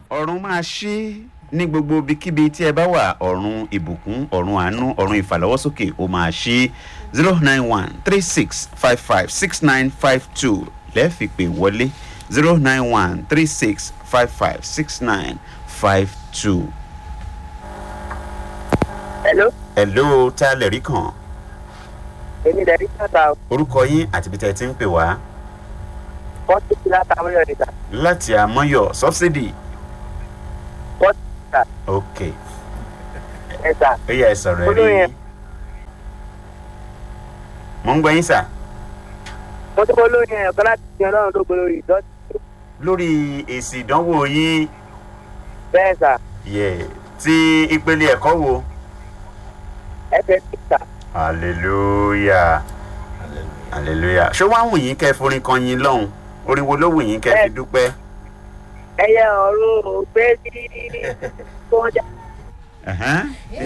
ọ̀run máa ṣí ní gbogbo ibikíbi tí ẹ bá wà ọ̀run ìbùkún ọ̀run àánú ọ̀run ìfàlọ́wọ́sókè ó máa ṣí zero nine one three six five five six nine five two lẹ́ẹ̀fì pé wọlé zero nine one three six five five six nine five two. hello hello tá a lè rí kàn èmi dẹ̀ ní kàtà orúkọ yín àti ibi tẹ́ ẹ ti ń pè wá fọ́tí ti látàwọn yọ̀ níta láti àmọ́yọ̀ subsidy fọ́tí ta ok ẹ̀sà ó yẹ ẹ sọ̀rọ̀ ẹ rí Olóyè. mo ń gbọ́ yín sà mo tó bọ́ lóyún ẹ̀yàn kan láti fi ọlọ́run tó gbólórí ìdọ́tí lórí èsì ìdánwò yín bẹ́ẹ̀ sà yẹ ti ìpele ẹ̀kọ́ wo ẹ̀fẹ̀ títà hallelujah hallelujah ṣé wàá wù yín kẹ́ ẹ forin kan yín lọ́hùn orin wo ló wù yín kẹ́ ẹ fi dúpẹ́. ẹyẹ ọ̀run ògbé ní tó ń jà Ẹ̀hẹ́n.